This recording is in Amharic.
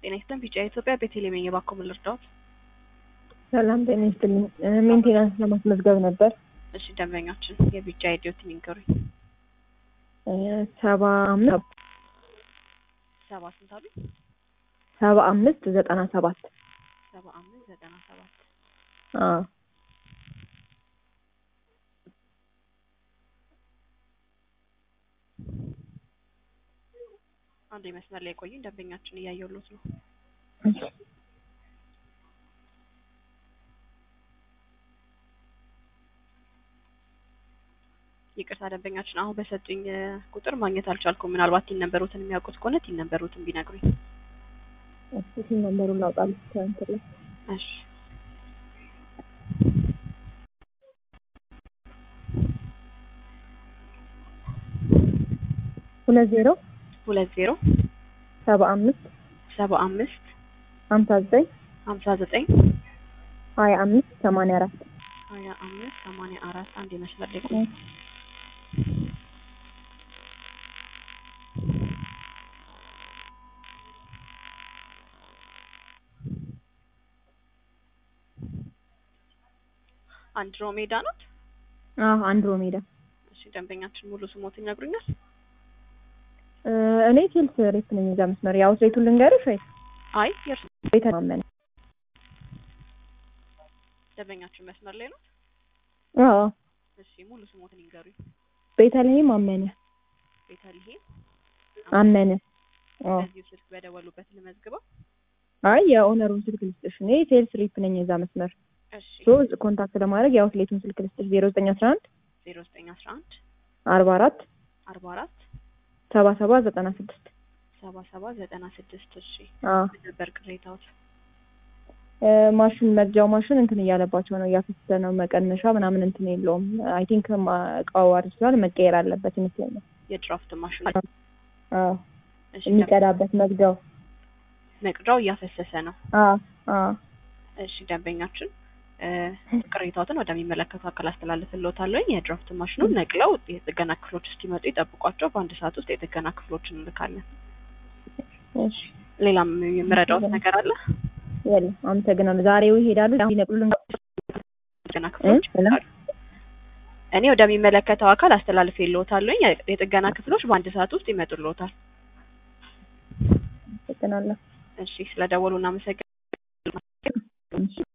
ጤና ይስጥልን። ቢጫ ኢትዮጵያ ቤተልሔም ነኝ። እባክዎ ምን ልርዳዎት? ሰላም ጤና ይስጥልኝ። ሜንቴናንስ ለማስመዝገብ ነበር። እሺ ደንበኛችን የቢጫ አይዲዎትን ይንገሩኝ። ሰባ አምስት ሰባ ስንት አሉ? ሰባ አምስት ዘጠና ሰባት ሰባ አምስት ዘጠና ሰባት አዎ አንድ መስመር ላይ ቆዩኝ። ደንበኛችን እያየሁሎት ነው። ይቅርታ ደንበኛችን አሁን በሰጡኝ ቁጥር ማግኘት አልቻልኩም። ምናልባት ቲን ነበሩትን የሚያውቁት ከሆነ ቲን ነበሩትን ቢነግሩኝ። እስኪ ነምበሩን ላውጣልሽ ከእንትን ላይ እሺ ሁለት ዜሮ ሁለት ዜሮ ሰባ አምስት ሰባ አምስት ሀምሳ ዘጠኝ ሀምሳ ዘጠኝ ሀያ አምስት ሰማንያ አራት ሀያ አምስት ሰማንያ አራት አንድ የመስመር ላይ ቆዩ። አንድሮሜዳ ናት። አዎ አንድሮሜዳ እሺ ደንበኛችን ሙሉ ስሞትን ይነግሩኛል? እ እኔ ሴልስ ሬፕ ነኝ እዛ መስመር ያው ሴቱን ልንገርሽ ወይ አይ የእርሱ ቤተማመን ደንበኛችን መስመር ላይ ነው። አዎ እሺ ሙሉ ስሞትን ይንገሩኝ። ቤተልሔም አመነ ቤተልሔም አመነ አዎ በዚሁ ስልክ በደወሉበት ልመዝግበው። አይ የኦነሩን ስልክ ልስጥሽ እኔ ሴልስ ሬፕ ነኝ እዛ መስመር እሺ ሶ ኮንታክት ለማድረግ የአውትሌቱን ስልክ ልስጥሽ ዜሮ ዘጠኝ አስራ አንድ ዜሮ ዘጠኝ አስራ አንድ አርባ አራት አርባ አራት ሰባ ሰባ ዘጠና ስድስት ሰባ ሰባ ዘጠና ስድስት እሺ አዎ ምን ነበር ቅሬታዎት? እ ማሽን መግጃው ማሽን እንትን እያለባቸው ነው እያፈሰሰ ነው መቀነሻ ምናምን እንትን የለውም አይ ቲንክ እቃው አድርሷል መቀየር አለበት ይመስለኛል የድራፍት ማሽኑ አዎ እሺ የሚቀዳበት መግጃው መቅጃው እያፈሰሰ ነው። አዎ አዎ እሺ ደንበኛችን እ ቅሬታዎትን ወደሚመለከቱ አካል አስተላልፍልዎታለሁ። የድራፍት ማሽኑን ነቅለው የጥገና ክፍሎች እስኪመጡ ይጠብቋቸው። በአንድ ሰዓት ውስጥ የጥገና ክፍሎችን እንልካለን። እሺ ሌላም የምረዳዎት ነገር አለ? የለም አመሰግናለሁ ዛሬው ይሄዳሉ ሊነቅሉልን ጥገና ክፍሎች ይመጣሉ። እኔ ወደሚመለከተው አካል አስተላልፍልዎታለሁ። የጥገና ክፍሎች በአንድ ሰዓት ውስጥ ይመጡልዎታል። አመሰግናለሁ እሺ ስለደወሉ እናመሰግናለን።